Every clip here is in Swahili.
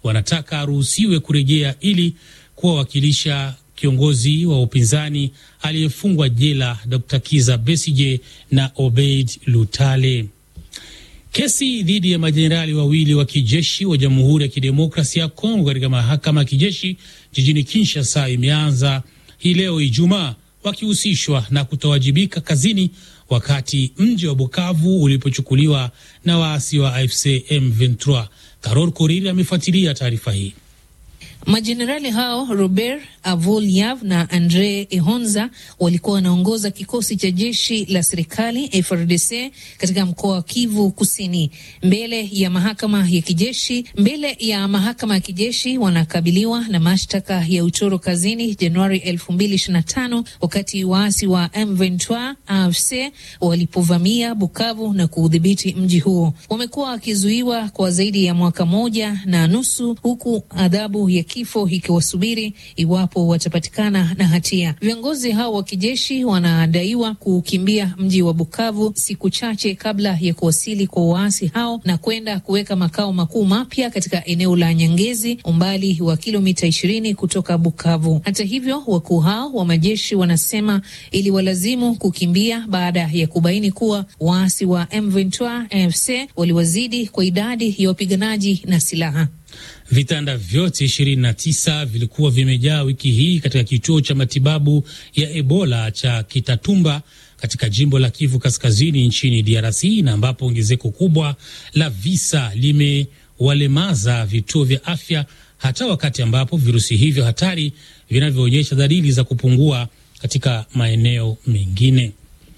wanataka aruhusiwe kurejea ili kuwawakilisha kiongozi wa upinzani aliyefungwa jela Dr. Kiza Besije na Obeid Lutale. Kesi dhidi ya majenerali wawili wa kijeshi wa Jamhuri ya Kidemokrasia ya Kongo katika mahakama ya kijeshi jijini Kinshasa imeanza hii leo Ijumaa, wakihusishwa na kutowajibika kazini wakati mji wa Bukavu ulipochukuliwa na waasi wa AFC M23. Karol Koriri amefuatilia taarifa hii. Majenerali hao Robert Avoliav na Andre Ehonza walikuwa wanaongoza kikosi cha jeshi la serikali FRDC katika mkoa wa Kivu Kusini. Mbele ya mahakama ya kijeshi mbele ya mahakama ya kijeshi wanakabiliwa na mashtaka ya utoro kazini Januari 2025 wakati waasi wa M23 AFC walipovamia Bukavu na kuudhibiti mji huo. Wamekuwa wakizuiwa kwa zaidi ya mwaka moja na nusu huku adhabu ya kifo ikiwasubiri iwapo watapatikana na hatia. Viongozi hao wa kijeshi wanadaiwa kukimbia mji wa Bukavu siku chache kabla ya kuwasili kwa waasi hao na kwenda kuweka makao makuu mapya katika eneo la Nyangezi, umbali wa kilomita ishirini kutoka Bukavu. Hata hivyo, wakuu hao wa majeshi wanasema iliwalazimu kukimbia baada ya kubaini kuwa waasi wa M23 AFC waliwazidi kwa idadi ya wapiganaji na silaha. Vitanda vyote 29 vilikuwa vimejaa wiki hii katika kituo cha matibabu ya Ebola cha Kitatumba katika jimbo la Kivu Kaskazini nchini DRC, na ambapo ongezeko kubwa la visa limewalemaza vituo vya afya, hata wakati ambapo virusi hivyo hatari vinavyoonyesha dalili za kupungua katika maeneo mengine.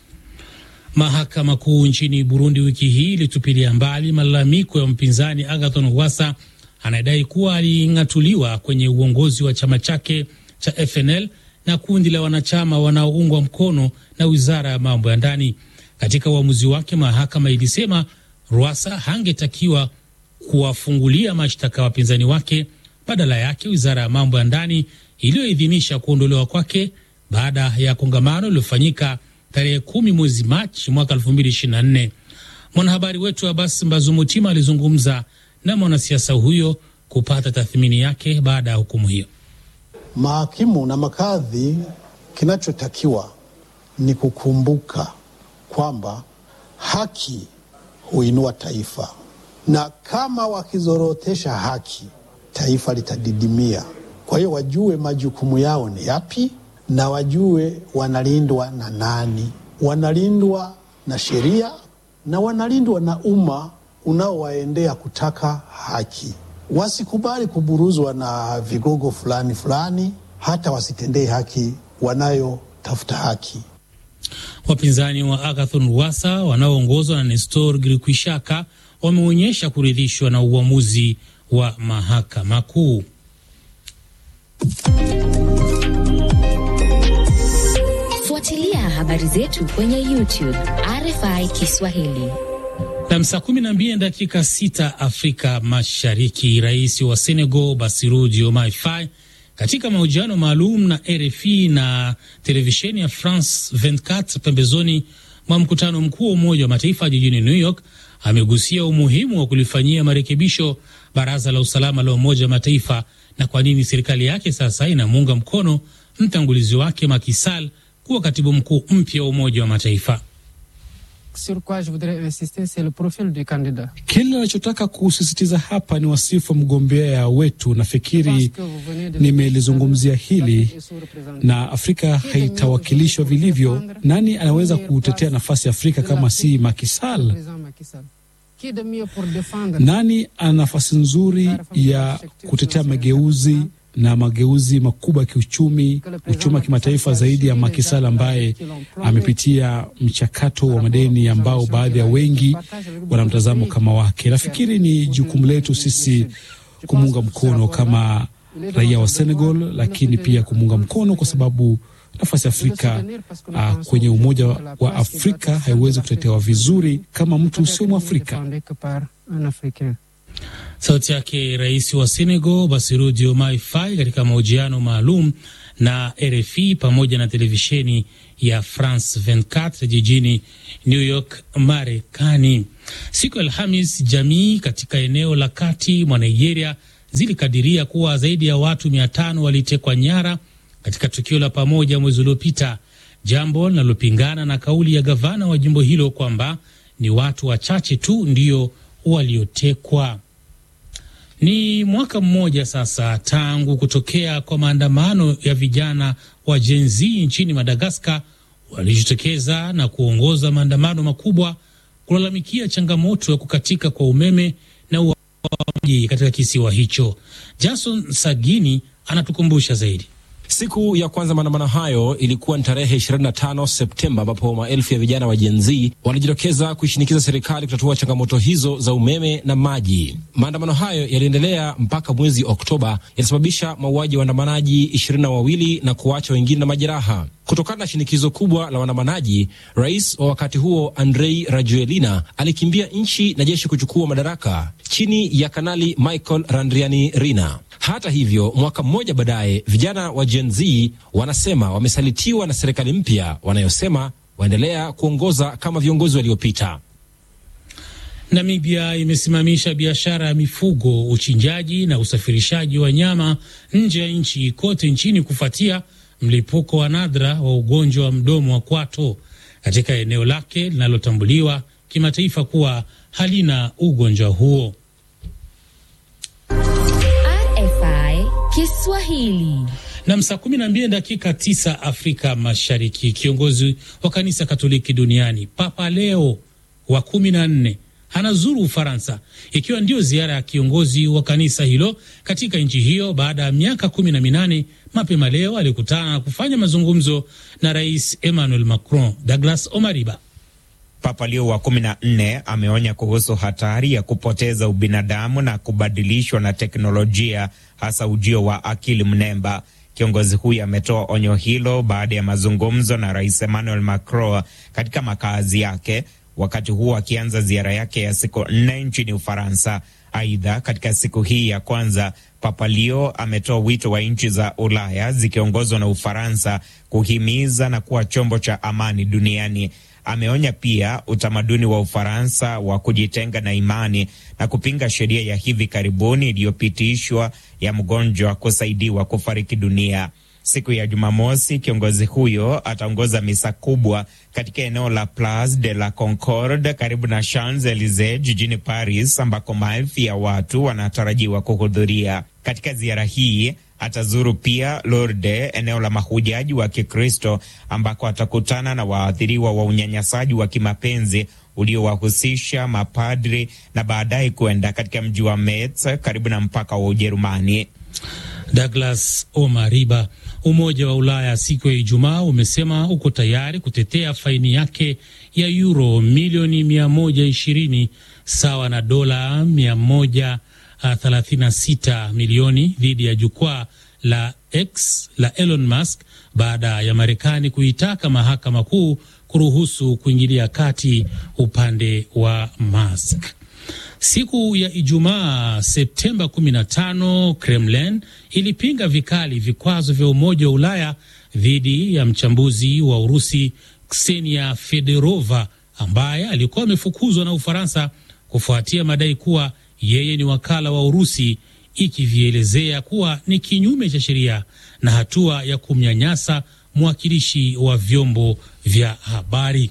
Mahakama Kuu nchini Burundi wiki hii ilitupilia mbali malalamiko ya mpinzani Agathon Rwasa anayedai kuwa aling'atuliwa kwenye uongozi wa chama chake cha FNL na kundi la wanachama wanaoungwa mkono na wizara ya mambo ya ndani. Katika uamuzi wake, mahakama ilisema Rwasa hangetakiwa kuwafungulia mashtaka wapinzani wake. Badala yake, wizara ya mambo ya ndani iliyoidhinisha kuondolewa kwake baada ya kongamano lililofanyika tarehe kumi mwezi Machi mwaka 2024. Mwanahabari wetu Abbas Mbazumutima alizungumza na mwanasiasa huyo kupata tathmini yake baada ya hukumu hiyo. Mahakimu na makadhi, kinachotakiwa ni kukumbuka kwamba haki huinua taifa, na kama wakizorotesha haki, taifa litadidimia. Kwa hiyo wajue majukumu yao ni yapi, na wajue wanalindwa na nani. Wanalindwa na sheria na wanalindwa na umma unaowaendea kutaka haki. Wasikubali kuburuzwa na vigogo fulani fulani, hata wasitendee haki wanayotafuta haki. Wapinzani wa Agathon Rwasa wanaoongozwa na Nestor Girkwishaka wameonyesha kuridhishwa na uamuzi wa mahakama kuu. Fuatilia habari zetu kwenye YouTube RFI Kiswahili. Na saa kumi na mbili dakika sita Afrika Mashariki. Rais wa Senegal Bassirou Diomaye Faye katika mahojiano maalum na RFI na televisheni ya France 24 pembezoni mwa mkutano mkuu wa Umoja wa Mataifa jijini New York amegusia umuhimu wa kulifanyia marekebisho Baraza la Usalama la Umoja wa Mataifa na kwa nini serikali yake sasa inamuunga mkono mtangulizi wake Macky Sall kuwa katibu mkuu mpya wa Umoja wa Mataifa. Kile nachotaka kusisitiza hapa ni wasifu wa mgombea wetu. Nafikiri nimelizungumzia hili, na Afrika haitawakilishwa vilivyo. Nani anaweza kutetea nafasi ya Afrika kama si Macky Sall? Nani ana nafasi nzuri ya kutetea mageuzi na mageuzi makubwa ya kiuchumi, uchumi wa kimataifa zaidi ya Macky Sall ambaye amepitia mchakato wa madeni ambao baadhi ya wengi wana mtazamo kama wake. Nafikiri ni jukumu letu sisi kumuunga mkono kama raia wa Senegal, lakini pia kumuunga mkono kwa sababu nafasi ya Afrika uh, kwenye Umoja wa Afrika haiwezi kutetewa vizuri kama mtu usio Mwafrika. Sauti yake rais wa Senegal Bassirou Diomaye Faye katika mahojiano maalum na RFI pamoja na televisheni ya France 24 jijini New York, Marekani. Siku ya Alhamis, jamii katika eneo la kati mwa Nigeria zilikadiria kuwa zaidi ya watu mia tano walitekwa nyara katika tukio la pamoja mwezi uliopita, jambo linalopingana na kauli ya gavana wa jimbo hilo kwamba ni watu wachache tu ndio waliotekwa. Ni mwaka mmoja sasa tangu kutokea kwa maandamano ya vijana wa Gen Z nchini Madagaskar walijitokeza na kuongoza maandamano makubwa kulalamikia changamoto ya kukatika kwa umeme na uaji katika kisiwa hicho. Jason Sagini anatukumbusha zaidi. Siku ya kwanza maandamano hayo ilikuwa ni tarehe 25 Septemba, ambapo maelfu ya vijana wa Gen Z walijitokeza kuishinikiza serikali kutatua changamoto hizo za umeme na maji. Maandamano hayo yaliendelea mpaka mwezi Oktoba, yalisababisha mauaji ya waandamanaji ishirini na wawili na kuacha wengine na majeraha. Kutokana na shinikizo kubwa la waandamanaji, rais wa wakati huo Andrei Rajoelina alikimbia nchi na jeshi kuchukua madaraka chini ya Kanali Michael Randrianirina. Hata hivyo, mwaka mmoja baadaye, vijana wa Gen Z wanasema wamesalitiwa na serikali mpya wanayosema waendelea kuongoza kama viongozi waliopita. Namibia imesimamisha biashara ya mifugo, uchinjaji na usafirishaji wa nyama nje ya nchi kote nchini kufuatia mlipuko wa nadra wa ugonjwa wa mdomo wa kwato katika eneo lake linalotambuliwa kimataifa kuwa halina ugonjwa huo. RFI Kiswahili. Na saa kumi na mbili dakika tisa Afrika Mashariki. Kiongozi wa kanisa Katoliki duniani Papa Leo wa kumi na nne anazuru Ufaransa, ikiwa ndio ziara ya kiongozi wa kanisa hilo katika nchi hiyo baada ya miaka kumi na minane. Mapema leo alikutana na kufanya mazungumzo na Rais Emmanuel Macron. Douglas Omariba. Papa Leo wa kumi na nne ameonya kuhusu hatari ya kupoteza ubinadamu na kubadilishwa na teknolojia, hasa ujio wa akili mnemba. Kiongozi huyu ametoa onyo hilo baada ya mazungumzo na Rais Emmanuel Macron katika makazi yake, wakati huo akianza ziara yake ya siku nne nchini Ufaransa. Aidha, katika siku hii ya kwanza Papa Leo ametoa wito wa nchi za Ulaya zikiongozwa na Ufaransa kuhimiza na kuwa chombo cha amani duniani. Ameonya pia utamaduni wa Ufaransa wa kujitenga na imani na kupinga sheria ya hivi karibuni iliyopitishwa ya mgonjwa kusaidiwa kufariki dunia. Siku ya Jumamosi, kiongozi huyo ataongoza misa kubwa katika eneo la Place de la Concorde karibu na Champs Elysees jijini Paris, ambako maelfu ya watu wanatarajiwa kuhudhuria. Katika ziara hii atazuru pia Lourdes, eneo la mahujaji wa Kikristo, ambako atakutana na waathiriwa wa unyanyasaji wa kimapenzi uliowahusisha mapadri na baadaye kuenda katika mji wa Metz karibu na mpaka wa Ujerumani. Douglas Omariba. Umoja wa Ulaya siku ya Ijumaa umesema uko tayari kutetea faini yake ya euro milioni 120 sawa na dola 136 milioni dhidi ya jukwaa la X la Elon Musk baada ya Marekani kuitaka mahakama kuu kuruhusu kuingilia kati upande wa Musk. Siku ya Ijumaa Septemba 15, Kremlin ilipinga vikali vikwazo vya Umoja wa Ulaya dhidi ya mchambuzi wa Urusi Ksenia Federova ambaye alikuwa amefukuzwa na Ufaransa kufuatia madai kuwa yeye ni wakala wa Urusi, ikivielezea kuwa ni kinyume cha sheria na hatua ya kumnyanyasa mwakilishi wa vyombo vya habari.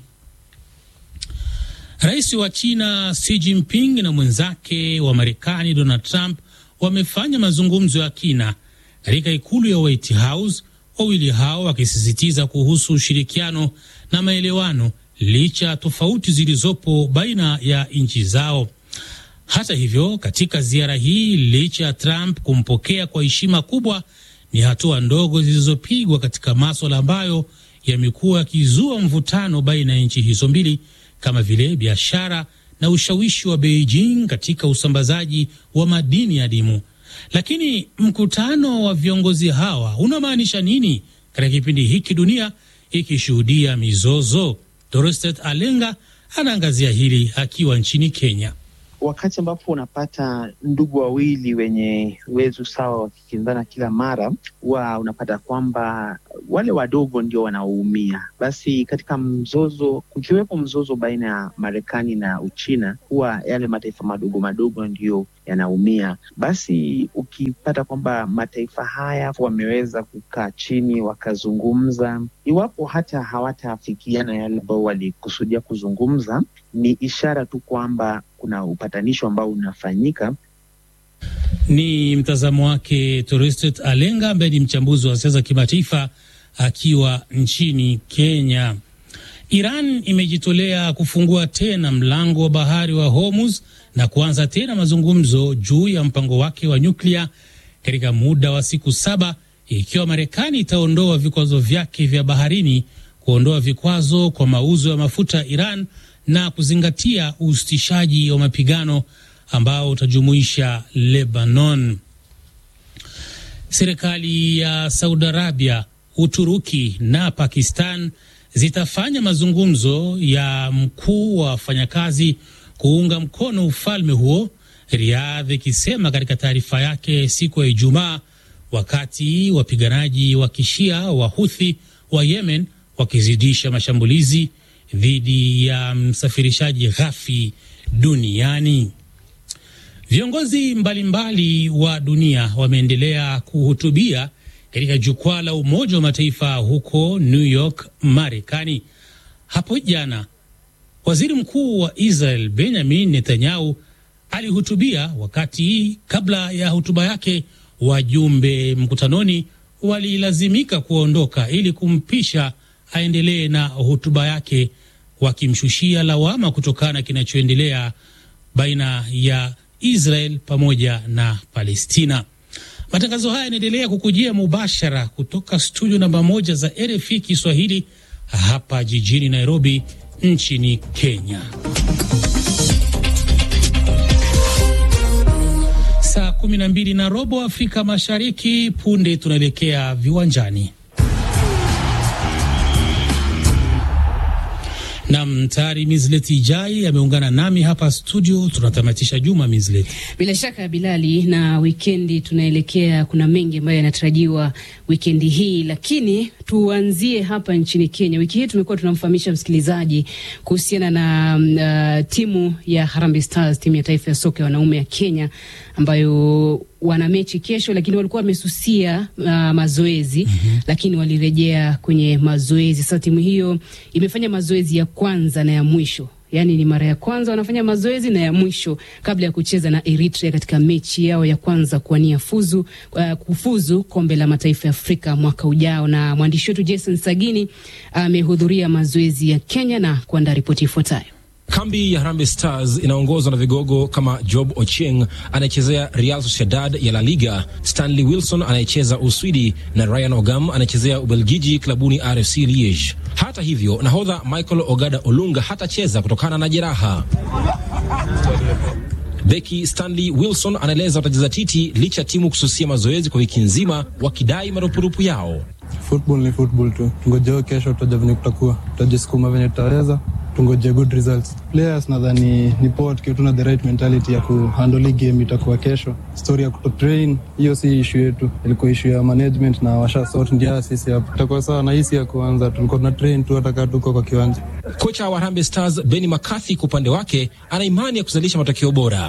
Rais wa China Xi Jinping na mwenzake wa Marekani Donald Trump wamefanya mazungumzo ya kina katika ikulu ya White House, wawili hao wakisisitiza kuhusu ushirikiano na maelewano licha ya tofauti zilizopo baina ya nchi zao. Hata hivyo, katika ziara hii, licha ya Trump kumpokea kwa heshima kubwa, ni hatua ndogo zilizopigwa katika maswala ambayo yamekuwa yakizua mvutano baina ya nchi hizo mbili kama vile biashara na ushawishi wa Beijing katika usambazaji wa madini adimu. Lakini mkutano wa viongozi hawa unamaanisha nini katika kipindi hiki dunia ikishuhudia mizozo? Doristet Alenga anaangazia hili akiwa nchini Kenya. Wakati ambapo unapata ndugu wawili wenye uwezo sawa wakikinzana kila mara, huwa unapata kwamba wale wadogo ndio wanaoumia. Basi katika mzozo, kukiwepo mzozo baina ya Marekani na Uchina, huwa yale mataifa madogo madogo ndiyo yanaumia. Basi ukipata kwamba mataifa haya wameweza kukaa chini wakazungumza, iwapo hata hawataafikiana yale ambao walikusudia kuzungumza, ni ishara tu kwamba kuna upatanisho ambao unafanyika. Ni mtazamo wake Toristet Alenga ambaye ni mchambuzi wa siasa kimataifa akiwa nchini Kenya. Iran imejitolea kufungua tena mlango wa bahari wa Hormuz na kuanza tena mazungumzo juu ya mpango wake wa nyuklia katika muda wa siku saba ikiwa Marekani itaondoa vikwazo vyake vya baharini, kuondoa vikwazo kwa mauzo ya mafuta ya Iran na kuzingatia usitishaji wa mapigano ambao utajumuisha Lebanon. Serikali ya Saudi Arabia, Uturuki na Pakistan zitafanya mazungumzo ya mkuu wa wafanyakazi kuunga mkono ufalme huo, Riyadh ikisema katika taarifa yake siku ya Ijumaa, wakati wapiganaji wa kishia wa Huthi wa Yemen wakizidisha mashambulizi dhidi ya msafirishaji ghafi duniani. Viongozi mbalimbali wa dunia wameendelea kuhutubia katika jukwaa la Umoja wa Mataifa huko New York, Marekani. Hapo jana waziri mkuu wa Israel Benjamin Netanyahu alihutubia. Wakati kabla ya hotuba yake, wajumbe mkutanoni walilazimika kuondoka ili kumpisha aendelee na hotuba yake, wakimshushia lawama kutokana na kinachoendelea baina ya Israel pamoja na Palestina. Matangazo haya yanaendelea kukujia mubashara kutoka studio namba moja za RFI Kiswahili hapa jijini Nairobi nchini Kenya. Saa kumi na mbili na robo Afrika Mashariki. Punde tunaelekea viwanjani. Nam tayari Mislet Ijai ameungana nami hapa studio. Tunatamatisha juma Mislet. Bila shaka Bilali, na wikendi tunaelekea, kuna mengi ambayo yanatarajiwa wikendi hii, lakini tuanzie hapa nchini Kenya. Wiki hii tumekuwa tunamfahamisha msikilizaji kuhusiana na uh, timu ya Harambee Stars, timu ya taifa ya soka ya wanaume ya Kenya ambayo wana mechi kesho, lakini walikuwa wamesusia uh, mazoezi mm -hmm. Lakini walirejea kwenye mazoezi. Sasa timu hiyo imefanya mazoezi ya kwanza na ya mwisho Yaani ni mara ya kwanza wanafanya mazoezi na ya mwisho kabla ya kucheza na Eritrea katika mechi yao ya kwanza kuwania fuzu, uh, kufuzu kombe la mataifa ya Afrika mwaka ujao. Na mwandishi wetu Jason Sagini amehudhuria uh, mazoezi ya Kenya na kuandaa ripoti ifuatayo. Kambi ya Harambee Stars inaongozwa na vigogo kama Job Ochieng anayechezea Real Sociedad ya La Liga, Stanley Wilson anayecheza Uswidi na Ryan Ogam anayechezea Ubelgiji klabuni RFC Liege. Hata hivyo, nahodha Michael Ogada Olunga hatacheza kutokana na jeraha. Beki Stanley Wilson anaeleza watacheza titi licha ya timu kususia mazoezi kwa wiki nzima wakidai marupurupu yao. Football ni football tu, tungojeo kesho, tutajua venye kutakuwa, tutajisukuma venye tutaweza tungoje good results. Players nadhani ni poa tukiwa tuna the right mentality ya kuhandle game itakuwa kesho. Story ya kutotrain hiyo si issue yetu, ilikuwa issue ya management na washa sort ndia sisi hapo. Itakuwa sawa na hisi ya kuanza tulikuwa tuna train tu hata kama tuko kwa kiwanja. Kocha wa Harambee Stars Benny McCarthy kwa upande wake ana imani ya kuzalisha matokeo bora.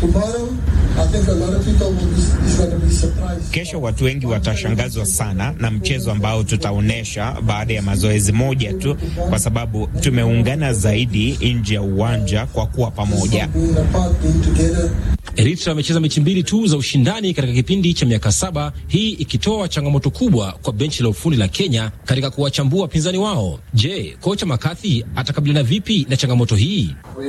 Kesho watu wengi watashangazwa sana na mchezo ambao tutaonyesha baada ya mazoezi moja tu, kwa sababu tumeungana zaidi nje ya uwanja kwa kuwa pamoja. Eritrea amecheza mechi mbili tu za ushindani katika kipindi cha miaka saba, hii ikitoa changamoto kubwa kwa benchi la ufundi la Kenya katika kuwachambua wapinzani wao. Je, kocha McCarthy atakabiliana vipi na changamoto hii?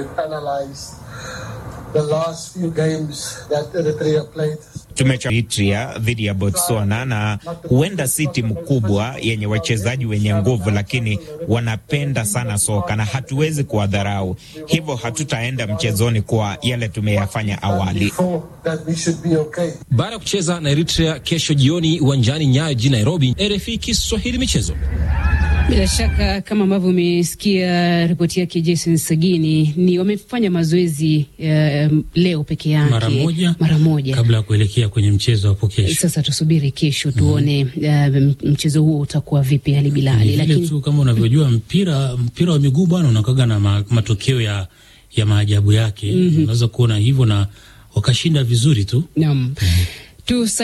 Tumecha Eritrea dhidi ya Botswana na huenda si timu kubwa yenye wachezaji wenye nguvu, lakini wanapenda sana soka na hatuwezi kuwadharau, hivyo hatutaenda mchezoni kwa yale tumeyafanya awali. Baada ya kucheza na Eritrea kesho jioni uwanjani Nyayo jijini Nairobi, RFI Kiswahili michezo bila shaka kama ambavyo umesikia ripoti yake Jason Sagini, ni wamefanya mazoezi uh, leo peke yake mara moja, mara moja kabla ya kuelekea kwenye mchezo hapo kesho. Sasa tusubiri kesho tuone mm -hmm. uh, mchezo huo utakuwa vipi, hali Bilali. Lakini tu kama unavyojua mpira mpira wa miguu bwana unakaga na ma, matokeo ya, ya maajabu yake mm -hmm. Unaweza kuona hivyo na wakashinda vizuri tu. Naam. Tu